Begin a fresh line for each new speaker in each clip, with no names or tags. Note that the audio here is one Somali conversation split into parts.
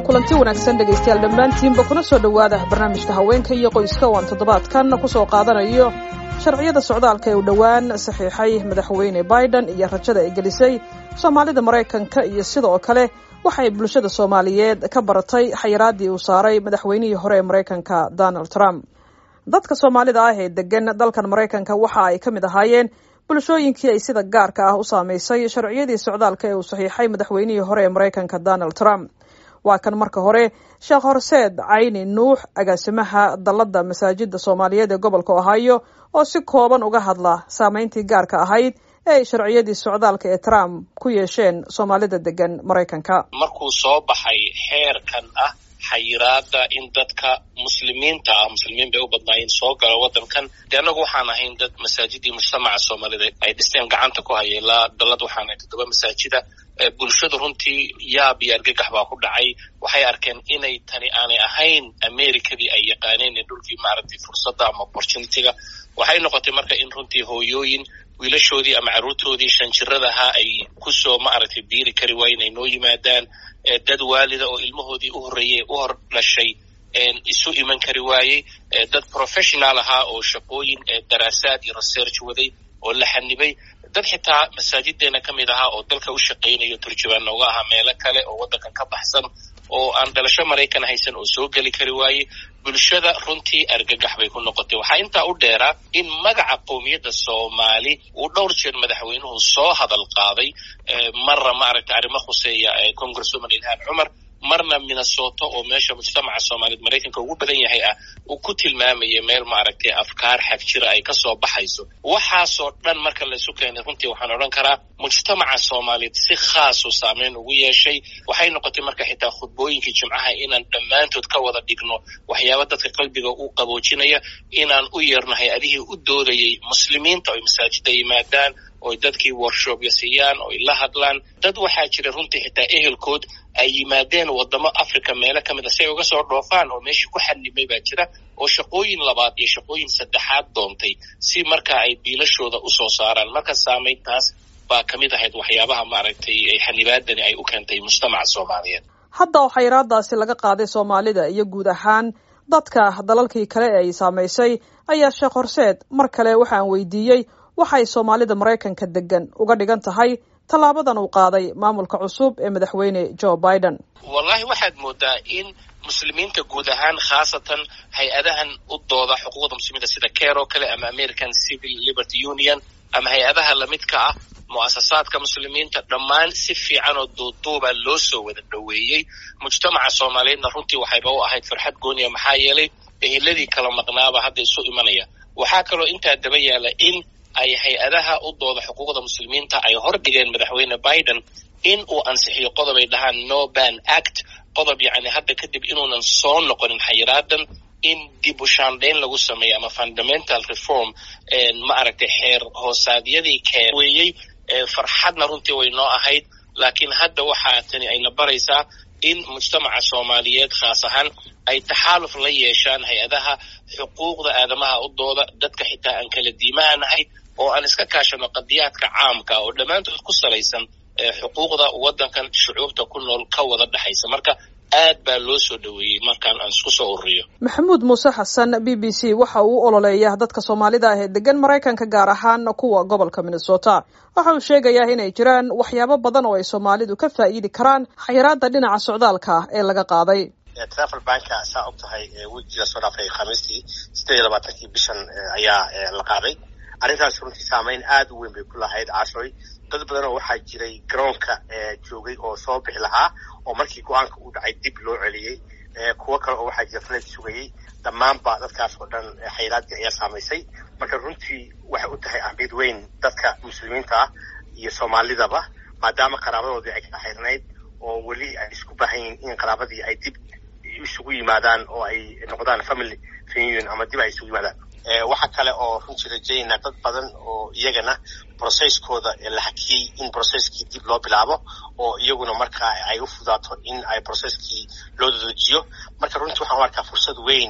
kulanti wanaagsan dhegaystayaal dhammaantiinba kuna soo dhowaada barnaamijka haweenka iyo qoyska oo aan toddobaadkan kusoo qaadanayo sharciyada socdaalka ee u dhowaan saxiixay madaxweyne biden iyo rajada ay gelisay soomaalida maraykanka iyo sidoo kale waxay bulshada soomaaliyeed ka baratay xayiraadii uu saaray madaxweynihii hore ee maraykanka donald trump dadka soomaalida ah ee degan dalkan maraykanka waxa ay ka mid ahaayeen bulshooyinkii ay sida gaarka ah u saameysay sharciyadii socdaalka ee uu saxiixay madaxweynihii hore ee maraykanka donald trump waa kan marka hore sheekh horseed cayni nuux agaasimaha dalladda masaajida soomaaliyeed ee gobolka ohio oo si kooban uga hadla saameyntii gaarka ahayd ee ay sharciyadii socdaalka ee trump ku yeesheen soomaalida degan maraykanka
markuu soo baxay xeerkan ah xayiraada in dadka muslimiinta ah muslimiin bay u badnaayeen soo gala waddankan dee annagu waxaan ahayn dad masaajidii mujtamaca soomaalida ay dhisteen gacanta ku haya ilaa dallad waxaan ahay toddoba masaajida bulshadu runtii yaab iyo argagax baa ku dhacay waxay arkeen inay tani aanay ahayn americadii ay yaqaaneen ee dhulkii maaragtay fursadda ama opportunityga waxay noqotay marka in runtii hooyooyin wiilashoodii ama carruurtoodii shanjiradaha ay kusoo maaragtay biiri kari waayen ay noo yimaadaan dad waalida oo ilmahoodii u horreeyey u hor dhashay isu iman kari waayey dad professional ahaa oo shaqooyin daraasaad iyo research waday oo la xanibay dad xitaa masaajideena ka mid ahaa oo dalka u shaqaynayo turjubaan nooga ahaa meelo kale oo waddankan ka baxsan oo aan dhalasho maraykan haysan oo soo geli kari waayey bulshada runtii argagax bay ku noqotay waxaa intaa u dheeraa in magaca qowmiyadda soomaali uu dhowr jeer madaxweynuhu soo hadal qaaday marna maaragtay arrimo khuseeya congresswoman ilhaan cumar marna minnesota oo meesha mujtamaca soomaaliyeed maraykanka ugu badan yahay ah uu ku tilmaamaya meel maaragtay afkaar xag jira ay kasoo baxayso waxaasoo dhan marka laysu keenay runtii waxaan odhan karaa mujtamaca soomaaliyeed si khaasu saameyn ugu yeeshay waxay noqotay marka xitaa khudbooyinkii jimcaha inaan dhammaantood ka wada dhigno waxyaaba dadka qalbiga u qaboojinaya inaan u yeerno hay-adihii u doodayay muslimiinta oy masaajida yimaadaan oy dadkii worshopya siiyaan oy la hadlaan dad waxaa jira runtii xitaa ehelkood ay yimaadeen waddamo africa meelo ka mid a si ay uga soo dhoofaan oo meeshii ku xanimay baa jira oo shaqooyin labaad iyo shaqooyin saddexaad doontay si marka ay biilashooda usoo saaraan marka saamayntaas baa ka mid ahayd waxyaabaha maaragtay xanibaadani ay u keentay mujtamaca soomaaliyeed
hadda oo xayiraadaasi laga qaaday soomaalida iyo guud ahaan dadka dalalkii kale ee ay saamaysay ayaa sheekh horseed mar kale waxaan weydiiyey waxay soomaalida maraykanka degan uga dhigan tahay tallaabadan uu qaaday maamulka cusub ee madaxweyne joe biden
wallahi waxaad moodaa in muslimiinta guud ahaan khaasatan hay-adahan u dooda xuquuqda muslimiinta sida care oo kale ama american civil liberty union ama hay-adaha lamidka ah mu'asasaadka muslimiinta dhammaan si fiican oo duuduuba loo soo wada dhoweeyey mujtamaca soomaaliyeedna runtii waxayba u ahayd farxad gooniya maxaa yeelay eheladii kala maqnaaba hadda isu imanaya waxaa kaloo intaa daba yaala in ay hay-adaha u dooda xuquuqda muslimiinta ay hor dhigeen madaxweyne biden in uu ansixiyo qodob ay dhahaan no ban act qodob yacni hadda kadib inuunan soo noqonin xayiraadan in dib u shaandhayn lagu sameeyo ama fundamental reform ma aragtay xeer hoosaadyadii keenweeyey farxadna runtii way noo ahayd laakiin hadda waxaa tani ayna baraysaa in mujtamaca soomaaliyeed khaas ahaan ay taxaaluf la yeeshaan hay-adaha xuquuqda aadamaha u dooda dadka xitaa aan kala diimahanahay oo aan iska kaashano qadiyaadka caamka oo dhammaantood ku salaysan xuquuqda waddankan shucuubta ku nool ka wada dhexaysa marka aad baa loo soo dhoweeyey markaan aan isku soo ururiyo
maxamuud muuse xasan b b c waxa uu u ololeeya dadka soomaalida ah ee degan maraykanka gaar ahaan kuwa gobolka minnesota waxa uu sheegayaa inay jiraan waxyaabo badan oo ay soomaalidu ka faa'iidi karaan xayiraada dhinaca socdaalka ee laga qaaday
travel banka saa og tahay wejiga soo dhaafay khamiistii sideed iyo labaatankii bishan ayaa la qaaday arrintaas runtii saameyn aad u weyn bay ku lahayd cashoy dad badan oo waxaa jiray garoonka joogay oo soo bixi lahaa oo markii go-aanka uu dhacay dib loo celiyey kuwo kale oo waxaa jira faleed sugayey dhammaanba dadkaas oo dhan xayiraadii ayaa saamaysay marka runtii waxay u tahay ahmiyad weyn dadka muslimiinta ah iyo soomaalidaba maadaama qaraabadoodii ay kala xayrnayd oo weli ay isku baahan yihiin in qaraabadii ay dib isugu yimaadaan oo ay noqdaan family reunion ama dib ay isugu yimaadaan waxa kale oo runtii rajaynaa dad badan oo iyagana processkooda la hakiyey in processkii dib loo bilaabo oo iyaguna markaa ay u fudaato in ay processkii loo dadejiyo marka runtii waxaan u arkaa fursad weyn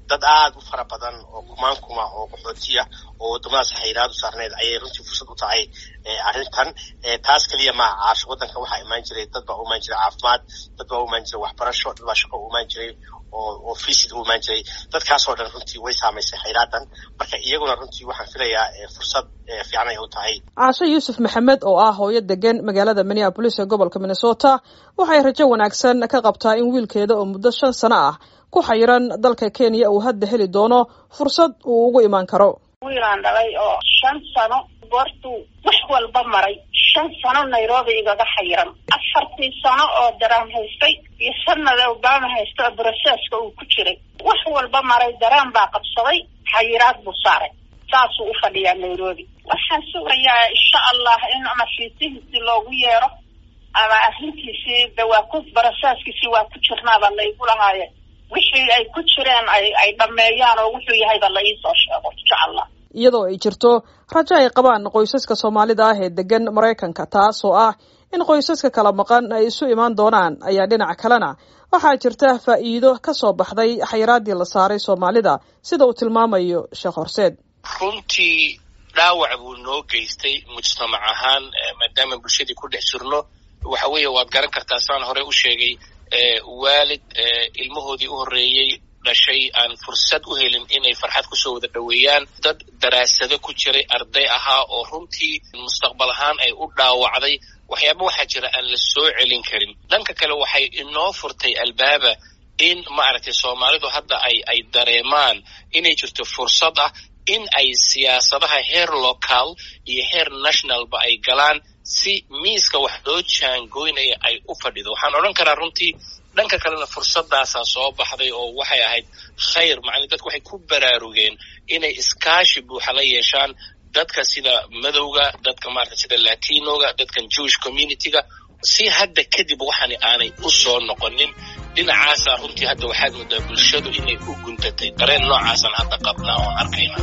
dad aada u fara badan oo kumaan kuma oo qaxootiya oo waddamadaas xayiraadu saarneed ayay runtii fursad u tahay arrintan taas keliya maaha caasho waddanka waxaa imaan jiray dad baa u imaan jiray caafimaad dad baa u imaan jiray waxbarasho dad baa shaqo u imaan jiray oo oo fisid u imaan jiray dadkaasoo dhan runtii way saamaysay xayraadan marka iyaguna runtii waxaan filayaa fursad fiican ay u tahay
caasho yuusuf maxamed oo ah hooyo degan magaalada minneabolis ee gobolka minnesota waxay rajo wanaagsan ka qabtaa in wiilkeeda oo muddo shan sano ah ku xayiran dalka kenya uu hadda heli doono fursad uu ugu imaan karo
wiilaan dhalay oo shan sano goortuu wax walba maray shan sano nairobi igaga xayiran afartii sano oo daraan haystay iyo sanada obama haysta oo broseska uu ku jiray wax walba maray daraan baa qabsaday xayiraad buu saaray saasuu u fadhiyaa nairobi waxaan sugayaa insha allah in ama fiisihiisii loogu yeero ama arrintiisii de waa ku broseskiisii waa ku jirnaaba laygu lahaaye wixii ay ku jireen ay ay dhameeyaan oo wuxuu yahayba la iisoo sheego insha allah
iyadoo ay jirto rajo ay qabaan qoysaska soomaalida ah ee degan maraykanka taas oo ah in qoysaska kala maqan ay isu imaan doonaan ayaa dhinac kalena waxaa jirta faa'iido ka soo baxday xayiraaddii la saaray soomaalida sida uu tilmaamayo sheekh horseed
runtii dhaawac buu noo geystay mujtamac ahaan maadaama bulshadii ku dhex jirno waxa weeye waad garan kartaa saan hore u sheegay waalid ilmahoodii u horreeyey dhashay aan fursad u helin inay farxad kusoo wada dhoweeyaan dad daraasado ku jiray arday ahaa oo runtii mustaqbal ahaan ay u dhaawacday waxyaaba waxaa jira aan la soo celin karin dhanka kale waxay inoo furtay albaaba in maaragtay soomaalidu hadda ay ay dareemaan inay jirto fursad ah in ay siyaasadaha heer local iyo heer nationalba ay galaan si miiska wax loo jaangoynaya ay u fadhido waxaan odhan karaa runtii dhanka kalena fursadaasaa soo baxday oo waxay ahayd khayr macnii dadku waxay ku baraarugeen inay iskaashi buuxa la yeeshaan dadka sida madowga dadka maarata sida latinoga dadkan jewish communityga si hadda kadib waxani aanay u soo noqonin dhinacaasaa runtii hadda waxaad moodaa bulshadu inay u guntatay dareen noocaasaan hadda qabnaa oon arkayna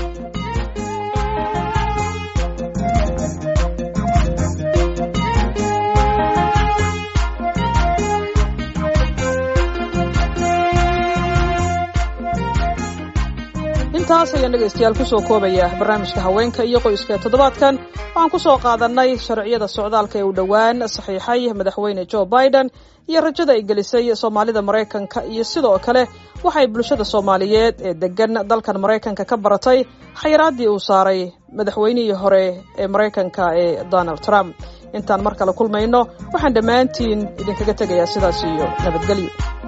intaas ayaan dhegaystayaal kusoo koobaya barnaamijka haweenka iyo qoyska toddobaadkan waxaan kusoo qaadanay sharciyada socdaalka ee uu dhowaan saxiixay madaxweyne joe biden iyo rajada ay gelisay soomaalida maraykanka iyo sidoo kale waxay bulshada soomaaliyeed ee degan dalkan maraykanka ka baratay xayiraaddii uu saaray madaxweynihii hore ee maraykanka ee donald trump intaan mar kale kulmayno waxaan dhammaantiin idinkaga tegayaa sidaas iyo nabadgelyo